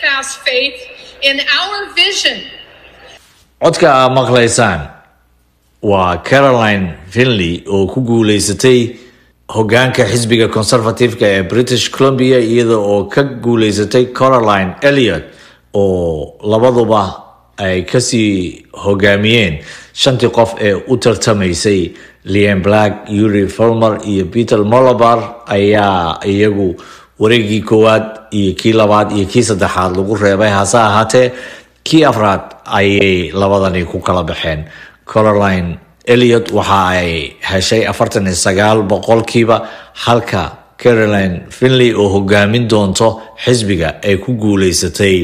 steadfast faith in our vision codka aa maqlaysaan waa caroline finley oo ku guuleysatay hogaanka xisbiga conservative-ka ee british columbia iyada oo ka guuleysatay caroline eliot oo labaduba ay kasii hogaamiyeen shantii qof ee u tartamaysay lian black yuri fulmer iyo peter molabar ayaa iyagu wareegii koowaad iyo kii labaad iyo kii saddexaad lagu reebay hase ahaatee kii afraad ayay labadani ku kala baxeen caroline eliot waxa ay heshay afartan iyo sagaal boqolkiiba halka caroline finley oo hogaamin doonto xisbiga ay ku guuleysatay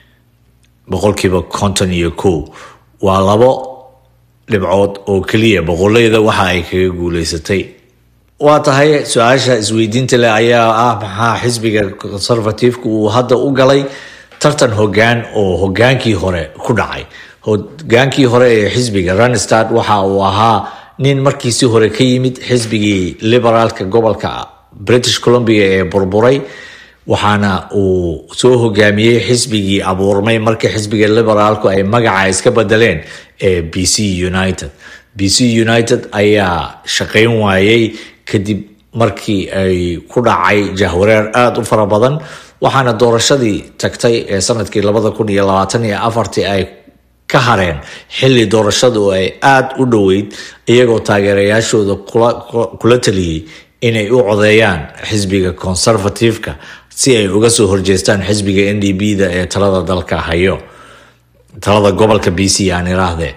boqolkiiba konton iyo kow waa labo dhibcood oo keliya boqoleyda waxa ay kaga guuleysatay waa tahay su-aasha isweydiinta leh ayaa ah maxaa xisbiga conservative-ka uu hadda u galay tartan hogaan oo hogaankii hore ku dhacay hogaankii hore ee xisbiga runstart waxa uu ahaa nin markiisii hore ka yimid xisbigii liberaalka gobolka british columbia ee burburay waxaana uu soo hogaamiyey xisbigii abuurmay markii xisbiga liberaalku ay magaca iska bedeleen ee b c united b c united ayaa shaqayn waayey kadib markii ay ku dhacay jahwareer aada u fara badan waxaana doorashadii tagtay ee sanadkii labada kun iyo labaatan iyo afartii ay ka hareen xilli doorashadu ay aada u dhoweyd iyagoo taageerayaashooda kula taliyey inay u codeeyaan xisbiga conservative-ka si ay uga soo horjeestaan xisbiga n d b da ee talada dalka hayo talada gobolka b c aan iraahdee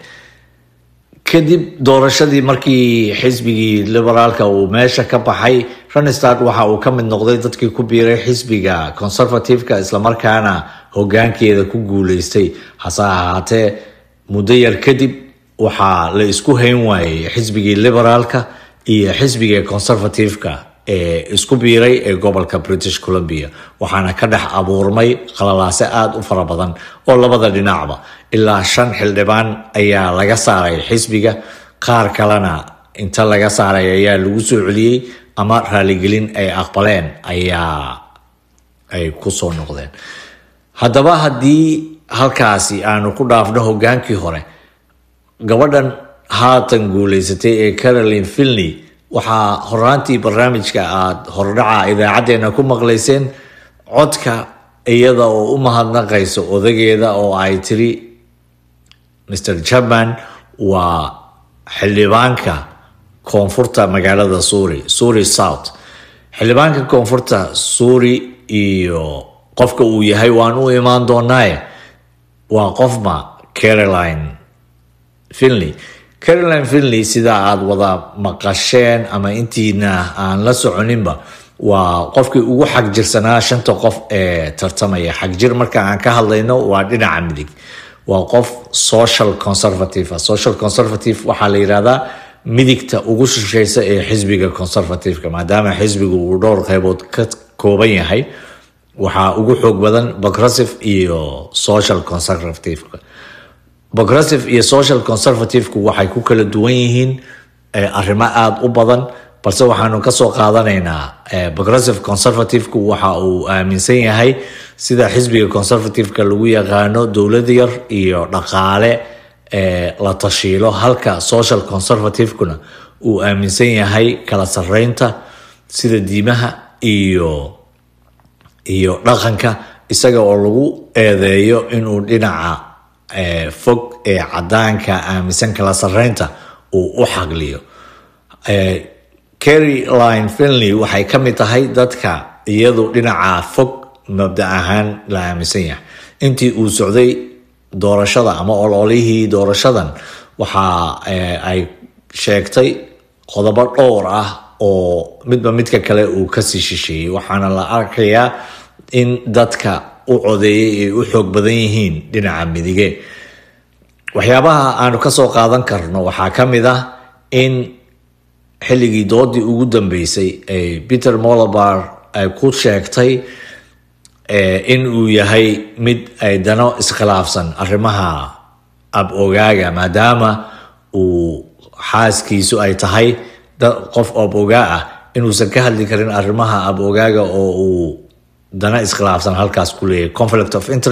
kadib doorashadii markii xisbigii liberaalka uu meesha ka baxay runstart waxa uu ka mid noqday dadkii ku biiray xisbiga conservative-ka islamarkaana hogaankeeda ku guuleystay hase ahaatee muddo yar kadib waxaa la isku hayn waayey xisbigii liberaalka iyo xisbiga conservative-ka ee isku biiray ee gobolka british columbia waxaana ka dhex abuurmay qalalaase aada u fara badan oo labada dhinacba ilaa shan xildhibaan ayaa laga saaray xisbiga qaar kalena inta laga saaray ayaa lagu soo celiyey ama raaligelin ay aqbaleen ayaa ay kusoo noqdeen haddaba haddii halkaasi aanu ku dhaafno hogaankii hore gabadhan haatan guuleysatay ee caroline finley waxaa horaantii barnaamijka aada hordhaca idaacadeena ku maqlayseen codka iyada oo u mahadnaqayso odageeda oo ay tiri mr jaban waa xildhibaanka koonfurta magaalada suuri suuri south xildhibaanka koonfurta suuri iyo qofka uu yahay waan u imaan doonaaye waa qofma caroline finley caroline finley sidaa aada wada maqasheen ama intiina aan la soconinba waa qofkii ugu xagjirsanaa shanta qof ee tartamaya xagjir marka aan ka hadlayno waa dhinaca midig waa qof social conservative social conservative waxaa la yihahdaa midigta ugu shisheysa ee xisbiga conservative-ka maadaama xisbigu uu dhowr qeybood ka kooban yahay waxaa ugu xoog badan progressive iyo social conservative-ka progressive iyo social conservative-ku waxay ku kala duwan yihiin arrimo aada u badan balse waxaanu kasoo qaadanaynaa progressive conservative-ku waxa uu aaminsan yahay sida xisbiga conservative-ka lagu yaqaano dowlad yar iyo dhaqaale la tashiilo halka social conservative-kuna uu aaminsan yahay kala sareynta sida diimaha iyo iyo dhaqanka isaga oo lagu eedeeyo inuu dhinaca fog ee cadaanka aaminsan kala sareynta uu u xagliyo caroline finley waxay ka mid tahay dadka iyadu dhinaca fog mabda ahaan la aaminsan yahay intii uu socday doorashada ama ololihii doorashadan waxa ay sheegtay qodobo dhowr ah oo midba midka kale uu kasii shisheeyey waxaana la arkayaa in dadka u codeeyay ay u xoog badan yihiin dhinaca midige waxyaabaha aanu kasoo qaadan karno waxaa ka mid ah in xilligii doodii ugu dambeysay ay peter molabar ay ku sheegtay in uu yahay mid ay dano iskhilaafsan arrimaha ab-ogaaga maadaama uu xaaskiisu ay tahay qof ab-ogaa ah inuusan ka hadli karin arrimaha ab-ogaaga oo uu dana iskhilaafsan halkaas ku leeyahay conflict of interest